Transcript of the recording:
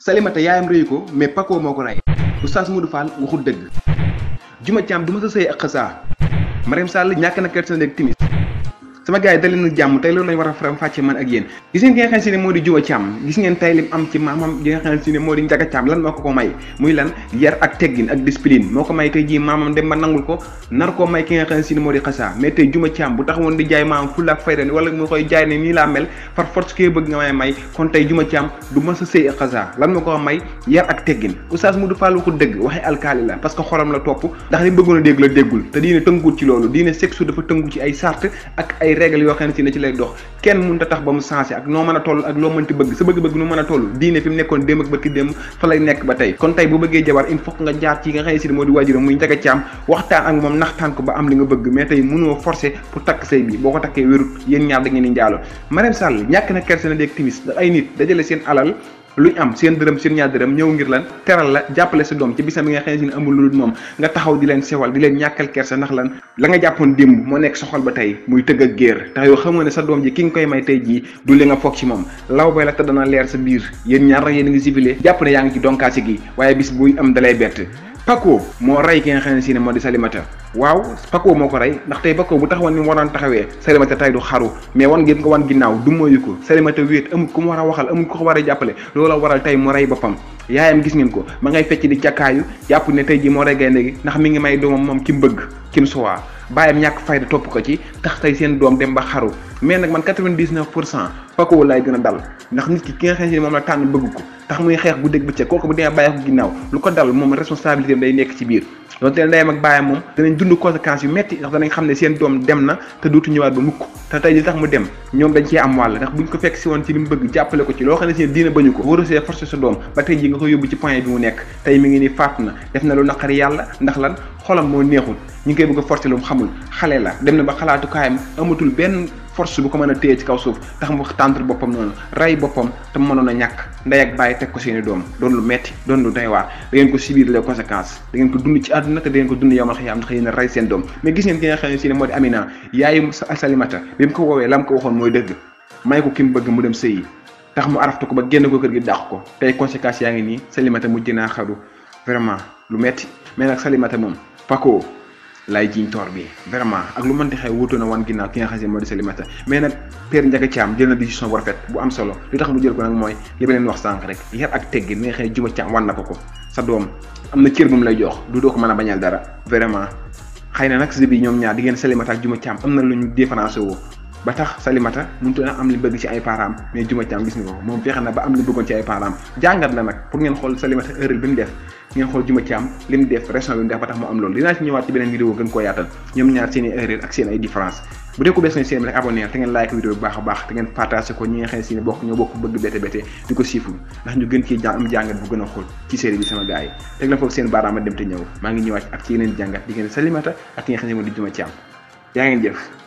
Salimata yaayam rëyu ko mais Paco moo ko rey oustaz Modou Fall waxul dëgg Juma Thiam du ma sa sëy ak xasaa Mariam Sall ñàkk na kersa nekk timis sama gars yi dalee na jàmm tey loolu lañ war a faram fàcce man ak yéen gis ngeen ki nga xam si ne moo di Juma Thiam gis ngeen tey lim am ci maamam gi nga xam si ne moo di Njaga Thiam lan moo ko ko may muy lan yar ak teggin ak discipline moo ko may tey jii maamam dem ba nangul ko nar koo may ki nga xam si ne moo di xasaa mais tey Juma Thiam bu taxawoon di jaay maamam fulla ak fayda wala mu koy jaay ne nii laa mel par force kee bëgg nga may may kon tey Juma Thiam du ma sa sëy ak xasaa lan moo ko may yar ak teggin oustaz Modou Fall waxul dëgg waxee alkaali la parce que xolam la topp ndax li bëggoon a dégg la déggul te diine tënkuwut ci loolu diine sexu dafa tënku ci ay sart ak ay règles yoo xam ne ci lay dox kenn mënut a tax ba mu sensé ak noo mën a toll ak loo mënti bëgg sa bëgg-bëgg nu mën a toll diine fi mu nekkoon démb ak barki démb fa lay nekk ba tey kon tey bu bëggee jabar il faut nga jaar ci nga xam ne si moo di waajuram muy Njaga Caam waxtaan ak moom naxtaan ko ba am li nga bëgg mais tey mënoo forcé pour takk sëy bi boo ko takkee wérut yéen ñaar da ngeen di njaaloo Mariam Sall ñàkk na kersa na dégg timis ndax ay nit dajale seen alal luñ am seen dërëm seen ñaar dërëm ñëw ngir lan teral la jàppale sa doom ci bisam bi nga xam ne si ne amul lu dul moom nga taxaw di leen sewal di leen ñàkkal kersa ndax lan la nga jàppoon démb moo nekk sa xol ba tey muy tëgg ak géer tax yow xam nga ne sa doom ji ki nga koy may tey jii du li nga foog ci moom law bay la te dana leer sa biir yéen ñaar rek yéen a ngi civilé jàpp ne yaa ngi ci donkaasi gi waaye bis buy am dalay bett Paco moo rey ki nga xam ne si ne moo di Salimata waaw Paco moo ko rey ndax tey Paco bu taxawoon ni mu waroon taxawee Salimata tey du xaru mais wan ngeen ko wan ginnaaw du moyu ko Salimata wéet amul ku mu war a waxal amul ku ko war a jàppale loola waral tey mu rey boppam yaayam gis ngeen ko ma ngay fecc di càkkaayu jàpp ne tey ji moo rey gaynde gi ndax mi ngi may doomam moom ki mu bëgg ki mu suwaa bàyyam ñàkk fayda topp ko ci tax tey seen doom dem ba xaru mais nag man 99 pour cent Paco laay gën a dal ndax nit ki ki nga xam ne moom la tànn bëgg ko tax muy xeex bu dégg bëccëg kooku bu demee bàyyi ko ginnaaw lu ko dal moom responsabilité day nekk ci biir donte ndeyam ak bàyyam moom danañ dund conséquences yu metti ndax danañ xam ne seen doom dem na te dootu ñëwaat ba mukk te tey li tax mu dem ñoom dañ cee am wàll ndax buñ ko fekk si woon ci li mu bëgg jàppale ko ci loo xam ne seen diina bañu ko warusee forcé sa doom ba tey ji nga ko yóbbu ci point bi mu nekk tey mi ngi ni faatu na def na lu naqari yàlla ndax lan xolam moo neexul ñu ngi koy bëgg a forcé lu mu xamul xale la dem na ba xalaatu kaayam amatul benn force bu ko mën a téye ci kaw suuf tax mu tàntre boppam noonu rey boppam te mënoon a ñàkk ndey ak bàyyi teg ko seeni doom doon lu metti doon lu doy waar da ngeen ko subir les conséquences da ngeen ko dund ci àdduna te da ngeen ko dund yomal xiyaam ndax yéen a rey seen doom mais gis ngeen ki nga xam ne si ne moo di Amina yaayu Salimata bi mu ko woowee la mu ko waxoon mooy dëgg may ko ki mu bëgg mu dem sëyi tax mu araftu ko ba génn ko kër gi dàq ko tey conséquences yaa ngi nii Salimata mujj naa xaru vraiment lu metti mais nag Salimata moom Paco laay jiñ toor bi vraiment ak lu mënti xew wutu na wan ginnaaw ki nga xam ne moo di Salimata mais nag Père Ndiaga Thiam jël na décision bu rafet bu am solo li tax mu jël ko nag mooy li ma leen wax sànq rek yar ak teggi mi nga xam ne Juma Thiam wan na ko ko sa doom am na cër bu mu lay jox du doo ko mën a bañal dara vraiment xëy na nag si bi ñoom ñaar di ngeen Salimata ak Juma Thiam am na lu ñu différencé woo ba tax Salimata mënut a am li bëgg ci ay parents mais Juma Thiam gis nga ko moom fexe na ba am li bëggoon ci ay parents jàngat la nag pour ngeen xool Salimata erreur bi mu def ngeen xool Juma Thiam li mu def raison bi mu def ba tax mu am loolu dinaa ci ñëwaat ci beneen vidéo gën koo yaatal ñoom ñaar seen i erreur ak seen ay différence bu dee ko bees nañ seen rek abonné te ngeen like vidéo bu baax a baax te ngeen partagé ko ñi nga xam ne si ne bokk ñoo bokk bëgg bete bete di ko siiful ndax ñu gën ci am jàngat bu gën a xool ci série bi sama gars yi teg la foofu seen baaraama dem te ñëw maa ngi ñëwaat ak ci yeneen jàngat di ngeen Salimata ak ki nga xam ne moo di Juma Thiam yaa ngeen jëf